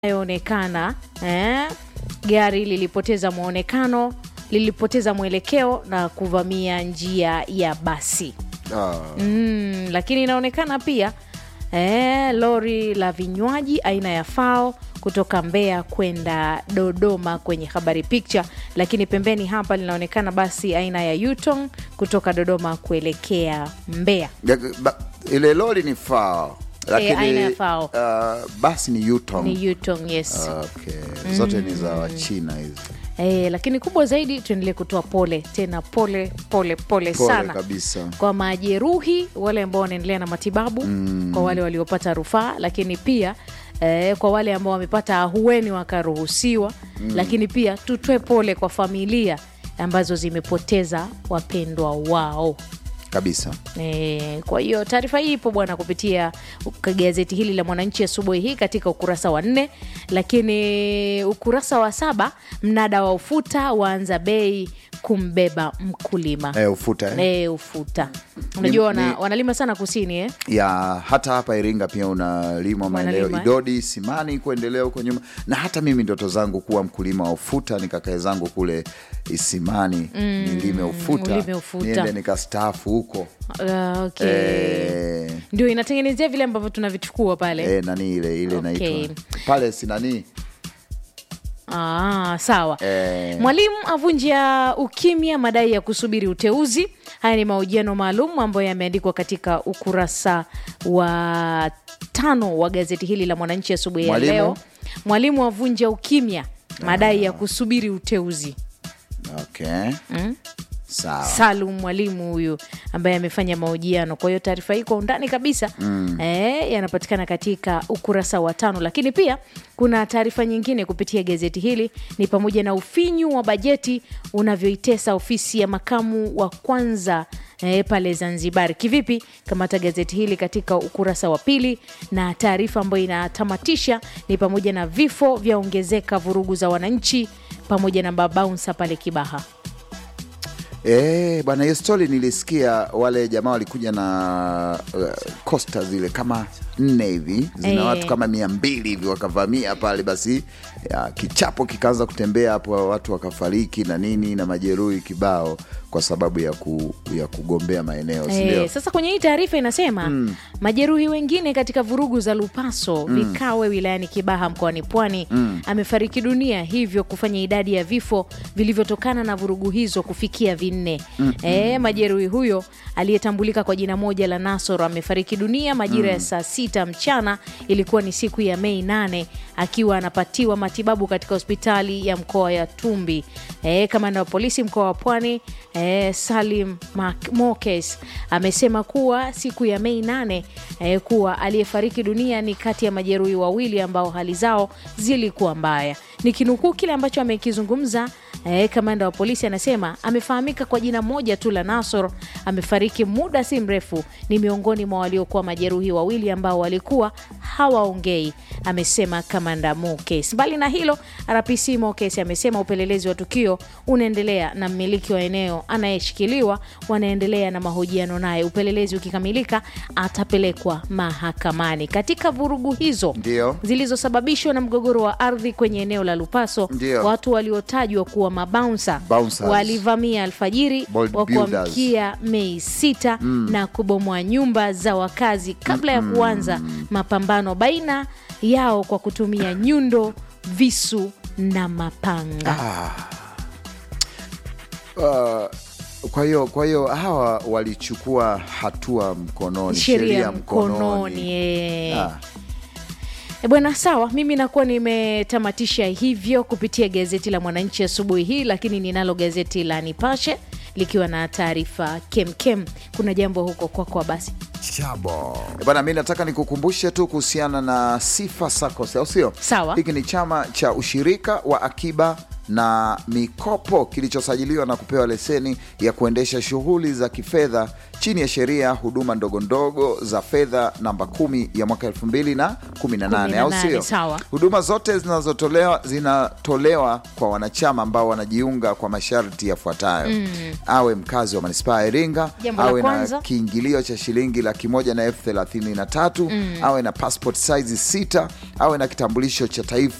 inayoonekana eh, gari lilipoteza mwonekano, lilipoteza mwelekeo na kuvamia njia ya basi. Ah, Mm, lakini inaonekana pia eh, lori la vinywaji aina ya FAO kutoka Mbeya kwenda Dodoma kwenye habari picture, lakini pembeni hapa linaonekana basi aina ya Yutong kutoka Dodoma kuelekea Mbeya. ya- ba- ile lori ni fao lakini aina ya FAO. ah, basi ni Yutong. Ni Yutong, yes. Okay. Zote ni za Wachina hizi. Eh, lakini kubwa zaidi tuendelee kutoa pole tena, pole pole pole, Pole sana kabisa. kwa majeruhi wale ambao wanaendelea na matibabu kwa wale waliopata rufaa, lakini pia eh, kwa wale ambao wamepata ahueni wakaruhusiwa, lakini pia tutoe pole kwa familia ambazo zimepoteza wapendwa wao. kabisa. E, kwa hiyo taarifa hii ipo bwana kupitia gazeti hili la Mwananchi asubuhi hii katika ukurasa wa nne, lakini ukurasa wa saba mnada wa ufuta waanza bei kumbeba mkulima Eh, ufuta eh? e, ufuta unajua wana, ni- wanalima sana kusini eh? ya hata hapa Iringa pia unalimwa maeneo Wanalima, eh? Idodi, Simani, kuendelea huko nyuma, na hata mimi ndoto zangu kuwa mkulima wa ufuta, nikakae zangu kule Isimani nilime ufuta, ulime ufuta. niende nikastaafu huko Uh, okay. eh, Ndio inatengenezea vile ambavyo tunavichukua pale eh, nani ile ile Okay. naitwa pale sinani Ah, sawa. Eh. Mwalimu avunja ukimya madai ya kusubiri uteuzi. Haya ni mahojiano maalum ambayo yameandikwa katika ukurasa wa tano wa gazeti hili la Mwananchi asubuhi ya Mwalimu? leo. Mwalimu avunja ukimya madai ya kusubiri uteuzi. okay. sawa Salum Mwalimu huyu ambaye amefanya mahojiano. Kwa hiyo taarifa hii kwa undani kabisa eh, yanapatikana katika ukurasa wa tano, lakini pia kuna taarifa nyingine kupitia gazeti hili ni pamoja na ufinyu wa bajeti unavyoitesa ofisi ya makamu wa kwanza eh, pale Zanzibar. Kivipi? Kamata gazeti hili katika ukurasa wa pili, na taarifa ambayo inatamatisha ni pamoja na vifo vyaongezeka, vurugu za wananchi pamoja na mabaunsa pale Kibaha. Eh, bwana hiyo stori nilisikia wale jamaa walikuja na uh, kosta zile kama nne hivi zina Eh. watu kama mia mbili hivi wakavamia pale, basi ya, kichapo kikaanza kutembea hapo, watu wakafariki na nini na majeruhi kibao kwa sababu ya, ku, ya kugombea maeneo si ndio? Eh, sasa kwenye hii taarifa inasema majeruhi wengine katika vurugu za Lupaso Vikawe wilayani Kibaha mkoani Pwani amefariki dunia, hivyo kufanya idadi ya vifo vilivyotokana na vurugu hizo kufikia vinne. Eh, majeruhi huyo aliyetambulika kwa jina moja la Nasoro amefariki dunia majira ya saa sita mchana, ilikuwa ni siku ya Mei nane, akiwa anapatiwa matibabu katika hospitali ya mkoa ya Tumbi. Eh, kamanda wa polisi mkoa wa Pwani eh, Salim Mak- Mokes amesema kuwa siku ya Mei nane eh, kuwa aliyefariki dunia ni kati ya majeruhi wawili ambao hali zao zilikuwa mbaya. Nikinukuu kile ambacho amekizungumza eh, kamanda wa polisi anasema amefahamika kwa jina moja tu la Nasor, amefariki muda si mrefu, ni miongoni mwa waliokuwa majeruhi wawili ambao walikuwa hawaongei, amesema kamanda Mokes. Mbali na hilo, RPC Mokes amesema upelelezi wa tukio unaendelea na mmiliki wa eneo anayeshikiliwa wanaendelea na mahojiano naye. Upelelezi ukikamilika, atapelekwa mahakamani. Katika vurugu hizo Ndio. zilizosababishwa na mgogoro wa ardhi kwenye eneo la Lupaso, Ndio. watu waliotajwa kuwa mabaunsa Bouncers. walivamia alfajiri Bold wa builders. kuamkia Mei sita na kubomoa nyumba za wakazi kabla ya kuanza mapambano baina yao kwa kutumia nyundo, visu na mapanga. Uh, kwa hiyo kwa hiyo hawa walichukua hatua mkononi, sheria mkononi. eh. Ah. E bwana, sawa, mimi nakuwa nimetamatisha hivyo kupitia gazeti la Mwananchi asubuhi hii, lakini ninalo gazeti la Nipashe likiwa na taarifa kemkem. Kuna jambo huko kwako kwa basi Chabo. Eh, Bwana, mi nataka nikukumbushe tu kuhusiana na Sifa SACCOS, au sio? Sawa. Hiki ni chama cha ushirika wa akiba na mikopo kilichosajiliwa na kupewa leseni ya kuendesha shughuli za kifedha chini ya sheria ya huduma ndogo ndogo za fedha namba kumi ya mwaka elfu mbili na kumi na nane au 18, sio? sawa. Huduma zote zinazotolewa zinatolewa kwa wanachama ambao wanajiunga kwa masharti yafuatayo: awe mkazi wa manispaa ya Iringa, Jambo la awe na kwanza. kiingilio cha shilingi laki moja na elfu thelathini na tatu awe na passport size sita, awe na kitambulisho cha taifa